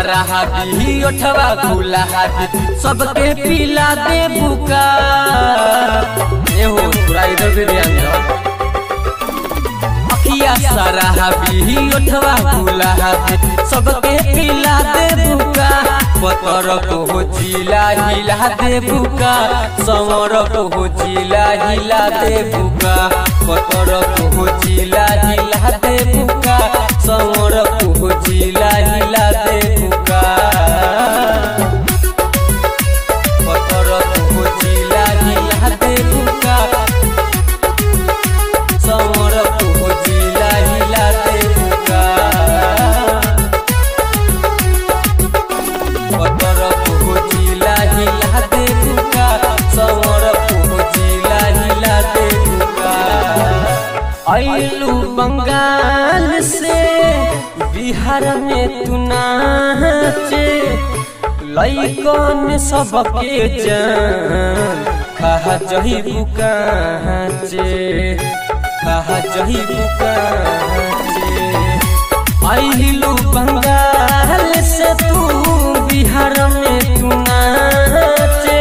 सारा हाथी ओठवा खुला हाथी सबके पिला दे बुका ए हो पूरा इधर से ध्यान दो अखिया सारा हाथी ओठवा खुला हाथी सबके पिला दे बुका पतर को हो जिला हिला दे बुका समर को हो जिला हिला दे बुका पतर को हो जिला हिला दे बुका समर को हो जिला हिला दे बुका पतर को हो जिला हिला दे बुका समर को हो जिला हिला दे बुका पतर को जिला हिला दे बुका समर को जिला हिला दे बुका आइलू बंगाल से बिहार में तू नाचे लइकन सबके जान खा जही बुकाचे खा जही बुकाचे आइलू बंगाल से तू बिहार में तू नाचे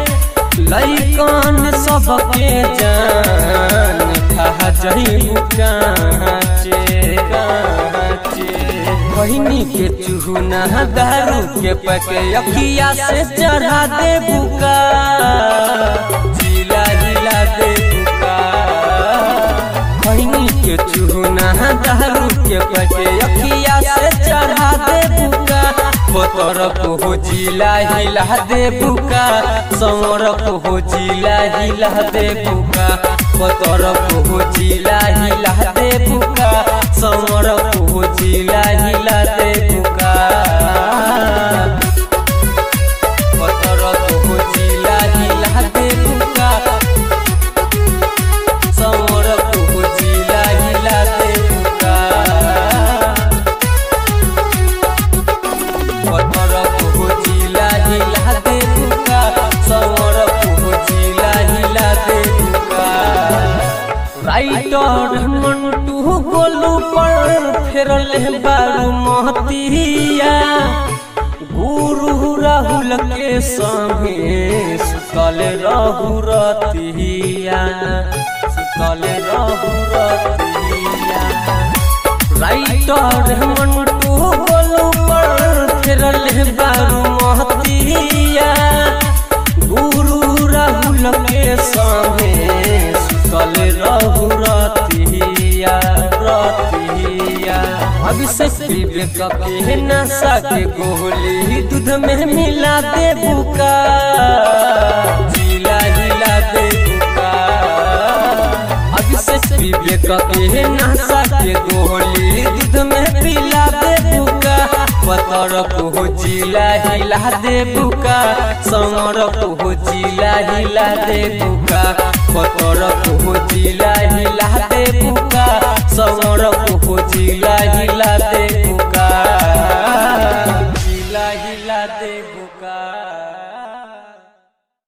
लइकन सबके जान खा जही काचे काचे बहिनी के चूना दारू के पके अखिया से चढ़ा दे बुका जिला जिला दे बुका बहिनी के चूना दारू के पके अखिया से चढ़ा दे बुका पतर को हो जिला हिला दे बुका समर को हो जिला हिला दे बुका पतर को हो जिला हिला दे बुका समर को हो जिला हिला दे बुका पतर को हो जिला हिला दे बुका समर को हो जिला हिला दे बुका पतर को जिला हिला दे बुका समर को जिला हिला दे बुका राइटर मंटू गोलू पर फेरल बारू महतिया गुरु राहुल के संगे सुतल रहु रतिया सुतल रहु रतिया राइटर मंटू गोलू पर फेरल बारू महतिया गुरु राहुल के संगे सुतल रहु रतिया रतिया अभिषेक विवेक के नशा के गोली दूध में मिला दे बुका जिला हिला दे बुका अभिषेक विवेक के नशा के गोली दूध में पिला दे बुका पतर को जिला हिला दे बुका समर को जिला हिला दे बुका पतर को जिला हिला दे बुका समर को जिला हिला दे बुका